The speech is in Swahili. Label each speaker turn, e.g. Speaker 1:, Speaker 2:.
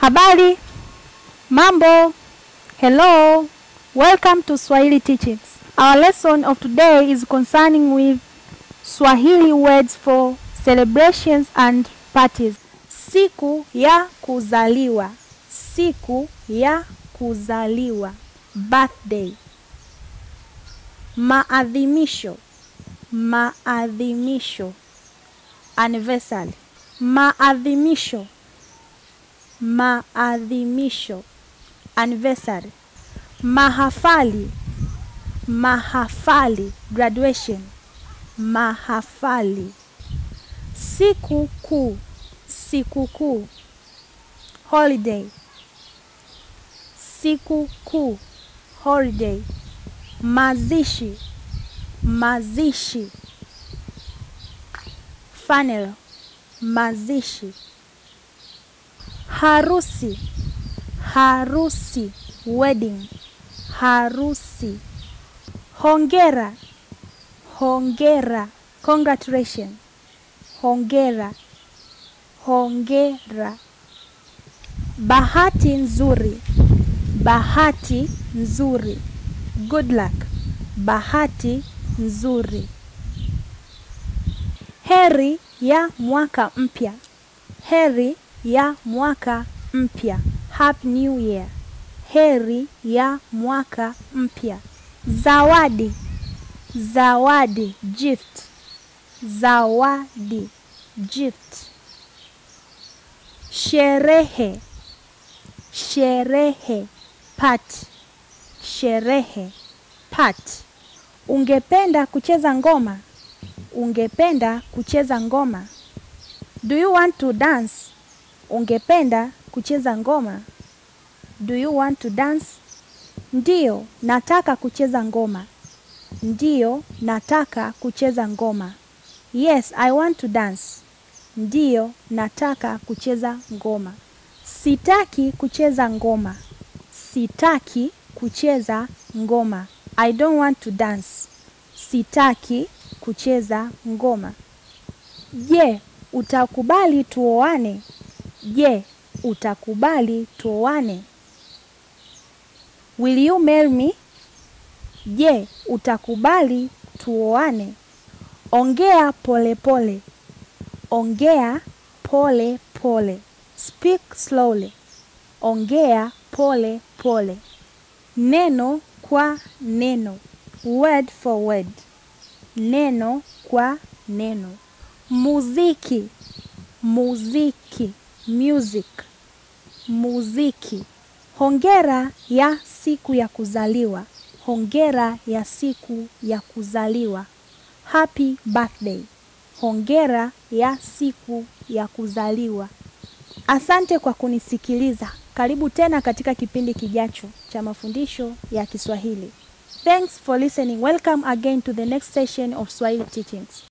Speaker 1: Habari, mambo, hello, welcome to Swahili Teachings. Our lesson of today is concerning with Swahili words for celebrations and parties. Siku ya kuzaliwa, siku ya kuzaliwa, birthday. Maadhimisho, maadhimisho, anniversary. Maadhimisho, maadhimisho, anniversary. Mahafali, mahafali, graduation. Mahafali. Siku kuu, siku kuu, holiday. Siku kuu, holiday. Mazishi, mazishi. Funeral, mazishi. Harusi, harusi, wedding. Harusi. Hongera, hongera, congratulation. Hongera, hongera. Bahati nzuri, bahati nzuri. Good luck, bahati nzuri. Heri ya mwaka mpya, heri ya mwaka mpya. Happy New Year. Heri ya mwaka mpya. Zawadi, zawadi, gift. Zawadi, gift. Sherehe, sherehe, party. Sherehe, party. Ungependa kucheza ngoma? Ungependa kucheza ngoma? Do you want to dance? Ungependa kucheza ngoma? Do you want to dance? Ndiyo, nataka kucheza ngoma. Ndiyo, nataka kucheza ngoma. Yes, I want to dance. Ndiyo, nataka kucheza ngoma. Sitaki kucheza ngoma. Sitaki kucheza ngoma. I don't want to dance. Sitaki kucheza ngoma. Je, utakubali tuoane? Je, utakubali tuoane? Will you marry me? Je, utakubali tuoane? Ongea pole pole. Ongea pole pole. Speak slowly. Ongea pole pole. Neno kwa neno. Word for word. Neno kwa neno. Muziki. Muziki. Music. Muziki. Hongera ya siku ya kuzaliwa. Hongera ya siku ya kuzaliwa. Happy birthday. Hongera ya siku ya kuzaliwa. Asante kwa kunisikiliza. Karibu tena katika kipindi kijacho cha mafundisho ya Kiswahili. Thanks for listening. Welcome again to the next session of Swahili Teachings.